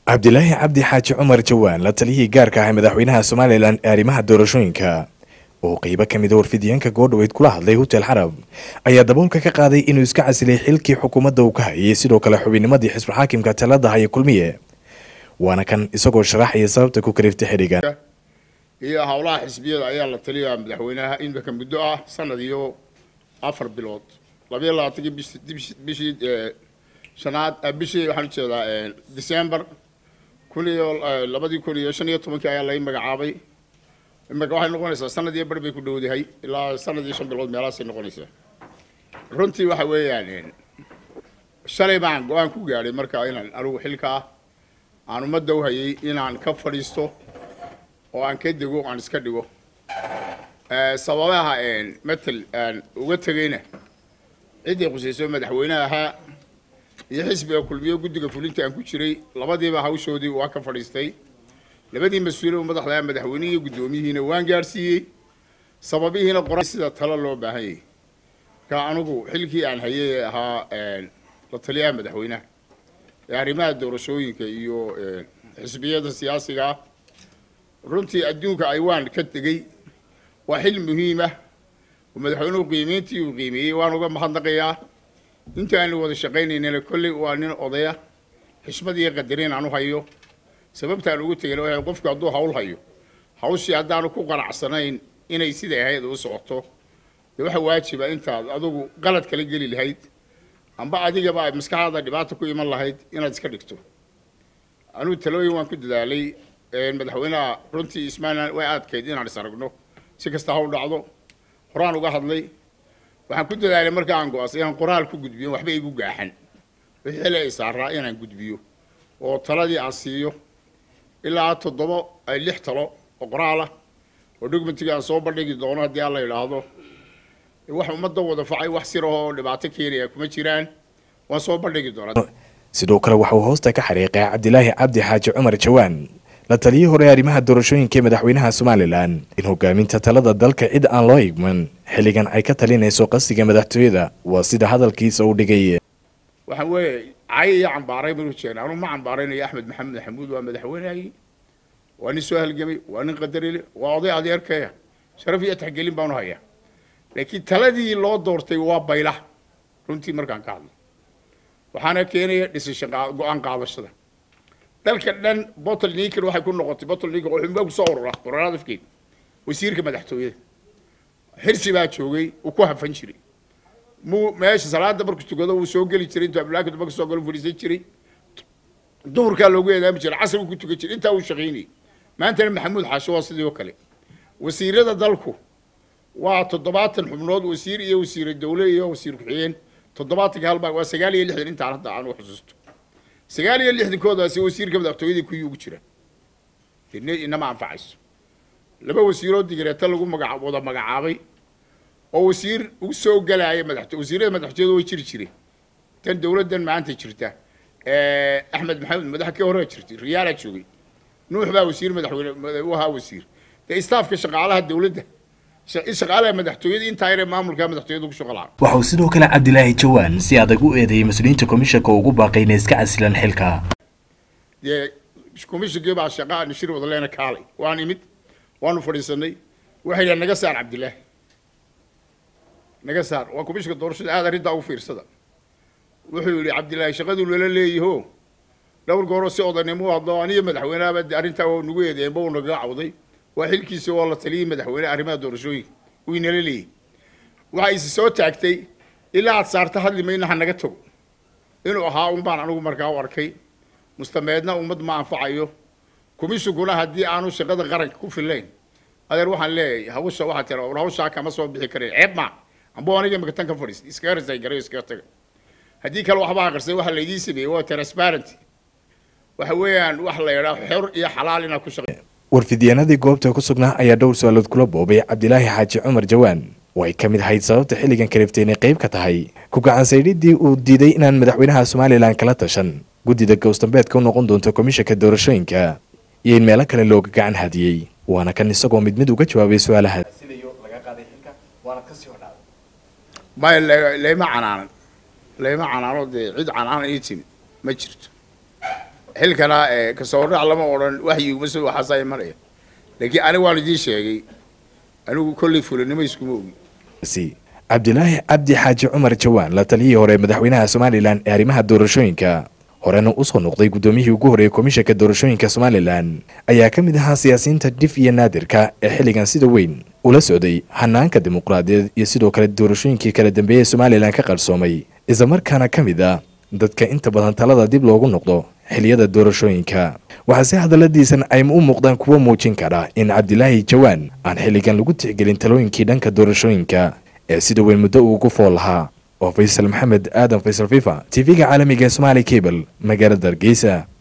cabdilaahi cabdi xaaji cumar jawaan la taliyihii gaarka ah ee madaxweynaha somalilan ee arrimaha doorashooyinka oo qeybo ka mida warfidiyeenka goodhaweyd kula hadlay hotel xarab ayaa daboolka ka qaaday inuu iska casilay xilkii xukuumadda uu ka hayay sidoo kale xubinimadii xisbulxaakimka talada haya kulmiye waana kan isagoo sharaxaya sababta ku kaliftay xidhigan iyo howlaha xisbiyada ayaa la taliyaa madaxweynaha imika muddo ah sanad iyo afar bilood labayo labaatankii bishii shanaad bishii waxaan ujeedaa december kun iyo labadii kun iyo shan iyo tobankii ayaa lai magacaabay imika waxay noqonaysaa sanad iyo bar bay ku dhowdahay ilaa sanad iyo shan bilood meelahaasay noqonaysaa runtii waxa weeyaan shalay baan go-aan ku gaadhay marka inaan anigu xilkaa aan ummadda u hayay inaan ka fadhiisto oo aan ka dego aan iska dhigo sababaha matel aan uga tegayna ciddii qusayso madaxweyne ahaa iyo xisbiga kulmiyo guddiga fulinta aan ku jiray labadiiba hawshoodii waa ka fadhiistay labadii mas-uule u madaxda madaxweynihii iyo guddoomiyihiina waan gaadhsiiyey sababihiina qoran sida talo loo baahan yahay marka anigu xilkii aan hayay ee ahaa la taliyaha madaxweynaha ee arrimaha doorashooyinka iyo xisbiyada siyaasiga ah runtii adduunka ay waan ka tegey waa xil muhiimah oo madaxweynuhu qiimeyntii uu qiimeeyey waan uga mahadnaqayaa inta aanu wada shaqaynaynana kolley waa nin odaya xishmad iyo qadarin aan u hayo sababtaan ugu tegayna waxay qofku hadduu hawl hayo hawshii haddaanu ku qanacsanayn inay siday ahayd u socoto dee waxa waajiba intaad adigu qalad kala geli lahayd amba adigaba ay maskaxdaada dhibaata ku iman lahayd inaad iska dhigto anugu talooyin waan ku dadaalay madaxweynaha runtii ismaailan way adkayd inaan is aragno si kasta ha u dhacdo horaan uga hadlay waxaan ku dadaalay marka aan go-aansay inaan qoraal ku gudbiyo waxba igu gaaxan wixii xili ay saaraa inaan gudbiyo oo taladii aan siiyo ilaa toddoba ay lix talo oo qoraal ah oo documentigii aan soo bandhigi doono haddii aan la idhaahdo wax ummadda wada facay wax sirahoo dhibaato keenaya kuma jiraan waan soo bandhigi doonaa sidoo kale waxa uu hoosta ka xariiqay cabdilaahi cabdi xaaji cumar jawaan la taliyii hore arrimaha doorashooyinka ee madaxweynaha somalilan in hogaaminta talada dalka cid aan loo igman xilligan ay ka talinayso qasiga madaxtooyada waa sida hadalkiisa uu dhigay waxaan weeye cay iyo cambaaray banu jeena anugu ma cambaaraynayo axmed maxamed maxamuud waa madaxweynehayii waa nin soo halgamay waa nin qadarile waa oday adeerkaya sharaf iyo taxgelin baanu hayaa laakiin taladii loo doortay waa bayla runtii markaan ka hadlo waxaana keenaya dhisasho go-aan qaadashada dalka dhan bottle niker waxay ku noqotay bottle niker oo xubinbaa kusoo urura ururada afkeed wasiirka madaxtooyada xirsi baa joogay uu ku hafan jiray muu meesha salaada markuu tukado wuu soo geli jiray intuu abdulahi kadamba kasoo galo fadhiisan jiray duhurkaa loogu eedaami jiray casrigu ku tukan jiray intaa uu shaqaynayay maantana maxamuud xaasho waa sidii oo kale wasiirada dalku waa toddobaatan xubnood wasiir iyo wasiire dowle iyo wasiir ku-xigeen toddobaatanka halbaa waa sagaal iyo lixdan intaan hadda aan u xusuusto sagaal iyo lixdankoodaasi wasiirka madaxtooyadii kuwii ugu jira inama anfacayso laba wasiiroo digareeta lagu magaa wada magacaabay oo wasiir u soo galaaya madaxto wasiirada madaxtooyada way jiri jireen tan dowladdan maanta jirta axmed maxamed madaxa ka hore jirtay riyaalaa joogay nuux baa wasiir madaxweyne u ahaa wasiir dee istaafka shaqaalaha dowladda shaqaalaha madaxtooyada intaa yare maamulka madaxtooyada ku shaqo waxa uu sidoo kale cabdilaahi jawaan si adag u eedeeyey mas-uuliyiinta komishanka ugu baaqay inay iska casilaan xilka dee komishankii baa shaqa aanu shir wada leena kaalay waan imid waanu fadhiisanay waxay yidhaha naga saar cabdilaahi naga saar waa komishanka doorashada aad arrintaa ugu fiirsada wuxuu yidhi cabdilaahi shaqaduu nala leeyaho dhowr gooroo si odanimo hadlo aniyo madaxweyneaba arrintaa waa nagu eedeyenba uu nagaga cawday waa xilkiisa oo la taliyay madaxweyne arrimaha doorashooyinka uu inala leeyahy waxa isi soo taagtay ilaa aad saarta hadli mayna ha naga tago inuu ahaa un baan anigu markaa u arkay mustameedna ummad ma anfacayo kumishiguna haddii aanu shaqada qaranka ku filayn adeer waxaan leeyahay hawsha waxaa tira war hawshaa kama soo bixi karin ceeb ma amba aniga imika tan ka fadhiistay iskaga risay garay iskaga taga haddii kale waxba aqrisay waxa laydii sameeyey waa transparent waxa weeyaan wax la yidhaa xor iyo xalaal inaad ku shaqay warfidyaanadii goobta ku sugnaa ayaa dhowr su-aalood kula boobay cabdilaahi xaaji cumar jawaan oo ay ka mid ahayd sababta xilligan kaliftay inay qayb ka tahay ku gacansaydhidii uu diiday inaan madaxweynaha somalilan kala tashan guddida gowstambeedka u noqon doonto komishanka doorashooyinka iyo in meelo kale looga gacan hadiyey waana kan isagoo mid mid uga jawaabay su-aalaha maya layma canaanan layma canaano dee cid canaanan ii timid ma jirto xilkana kasoo hordhac lama odhan waxyiguma soo waxaasaa imanaya laakiin aniga waan idiin sheegay anigu kolley fulinimo iskuma ogi si cabdilaahi cabdi xaaji cumar jawaan la taliyihii hore madaxweynaha somalilan ee arrimaha doorashooyinka horena usoo noqday guddoomiyihii ugu horreeyey komishanka doorashooyinka somalilan ayaa ka mid ahaa siyaasiyiinta dhif iyo naadirka ee xilligan sida weyn ula socday hanaanka dimuqraadiyeed iyo sidoo kale doorashooyinkii kala dambeeyey somalilan ka qarsoomay islamarkaana ka mid ah dadka inta badan talada dib loogu noqdo xiliyada doorashooyinka waxaase hadalladiisan ay u muuqdaan kuwo muujin kara in cabdilaahi jawaan aan xilligan lagu tixgelin talooyinkii dhanka doorashooyinka ee sida weyn muddo uu ugu fool lahaa oo faysal maxamed aadan faysal fifa tv-ga caalamiga ee somaali cable magaalada hargeysa